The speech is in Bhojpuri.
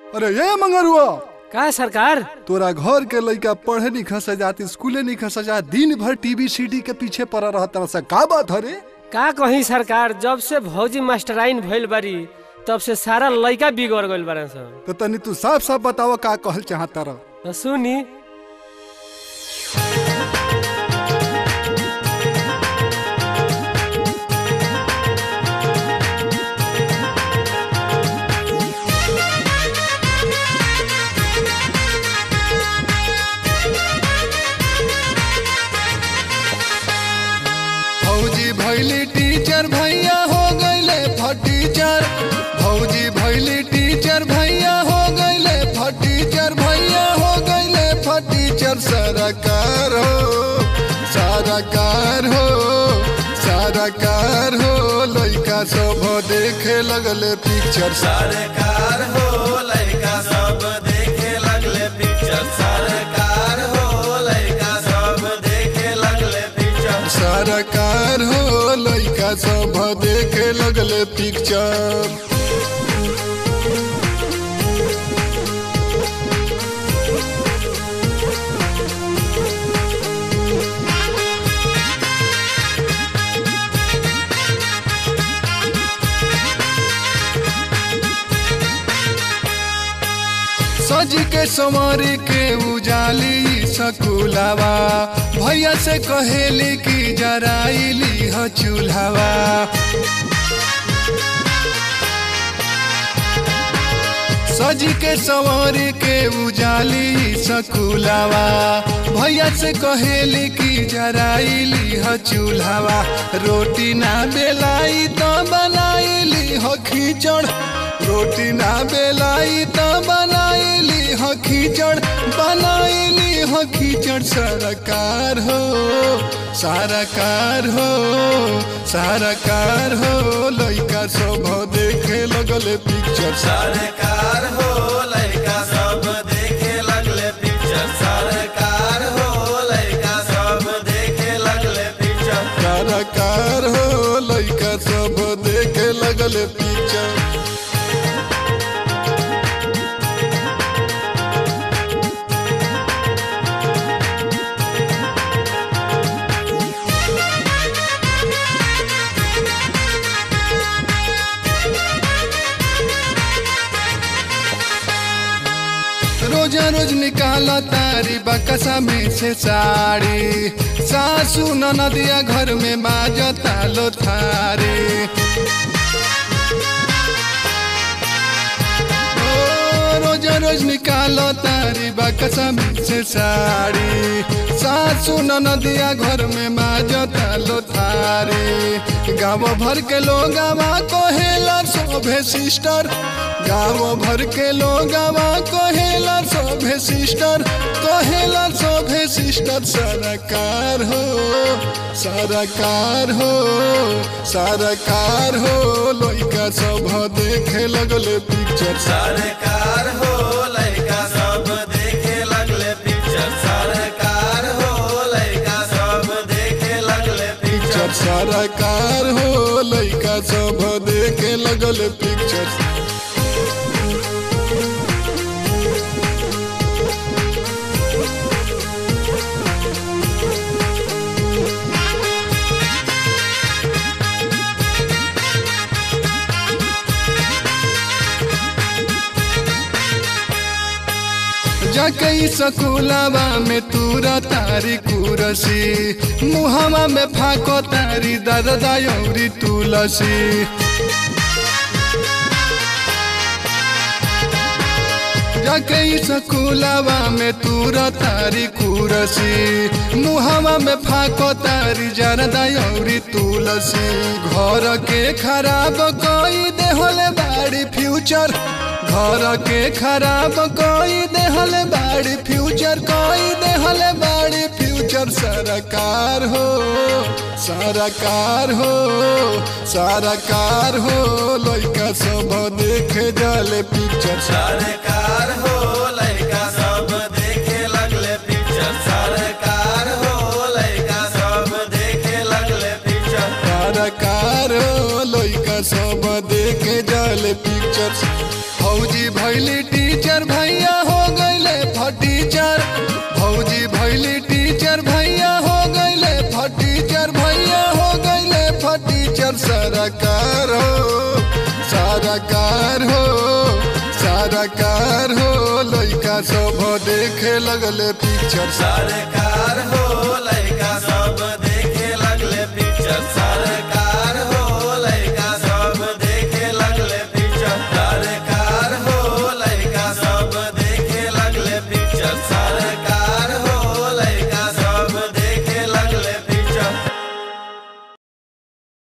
अरे ये मंगरुआ का सरकार तोरा घर के लइका पढ़े नहीं खस जात स्कूले नहीं खस जा दिन भर टीवी सीडी के पीछे पड़ रहता सा का बात हरे का कहीं सरकार जब से भौजी मास्टराइन भइल बारी तब से सारा लइका बिगड़ गइल बारन सन तो तनी तू साफ साफ बतावा का कहल चाहता रह तो सुनी भौजी भैली टीचर भैया हो गईले फटीचर भौजी भैली टीचर भैया हो गईले फटीचर भैया हो गईले फटीचर सरकार हो सरकार हो सरकार हो लइका सब देखे लगले पिक्चर सरकार हो लड़का सब देखे लगले पिक्चर सरकार हो लड़का सब देखे लगले पिक्चर सरकार हो लइका सब देखे लगले पिक्चर सज के संवारी के उजाली सकुलावा भैया से कहेली कि जराइली ह चूल्हावा सज के संवारी के उजाली सकुलावा भैया से कहेली कि जराइली ह चूल्हावा रोटी ना बेलाई तो बनाइली ह खींचड़ रोटी ना बेलाई तो बनाइली ह खींचड़ बनाइली ह खींचड़ सरकार हो सरकार हो सरकार हो लइका सब देखे लगले पिक्चर सरकार हो लड़का सब देखे लगले पिक्चर सरकार हो लड़का सब देखे लगले पिक्चर सरकार हो लइका सब देखे लगले पिक्चर रोजा रोज निकाला तारी बकसा में से साड़ी सासू नदिया घर में बाजा तालो थारी ओ, रोजा रोज निकालो तारी बकसा में से साड़ी सासू नदिया घर में बाजा तालो थारी गाँव भर के लोग कहेला शोभे सिस्टर गाँव भर के लोग कहेला शोभे सिस्टर कहेला शोभे सिस्टर सरकार हो सरकार हो सरकार हो लइका सब देखे लगले पिक्चर सरकार हो लड़का सब देखे लगले पिक्चर सरकार हो लड़का सब देखे लगले पिक्चर पिक्चर सरकार हो लइका सब देखे लगले पिक्चर जाके सकुलावा में तूरा तारी कुरसी मुहवा में फाको तारी दरदा यौरी तुलसी जाके सकुलावा में तूरा तारी कुरसी मुहवा में फाको तारी जरदा यौरी तुलसी घर के खराब कोई देहले बाड़ी फ्यूचर घर के खराब कोई देहल बाड़ी फ्यूचर कोई देहल बाड़ी फ्यूचर सरकार हो सरकार हो सरकार हो लइका सब देखे जाले पिक्चर सरकार हो लड़का सब देखे लगले पिक्चर सरकार हो लड़का सब देखे लगले पिक्चर सरकार हो लइका सब देखे जाले पिक्चर फौजी भैली टीचर पिक्चर सरकार हो सरकार हो सरकार हो लइका सब देखे लगले पिक्चर सरकार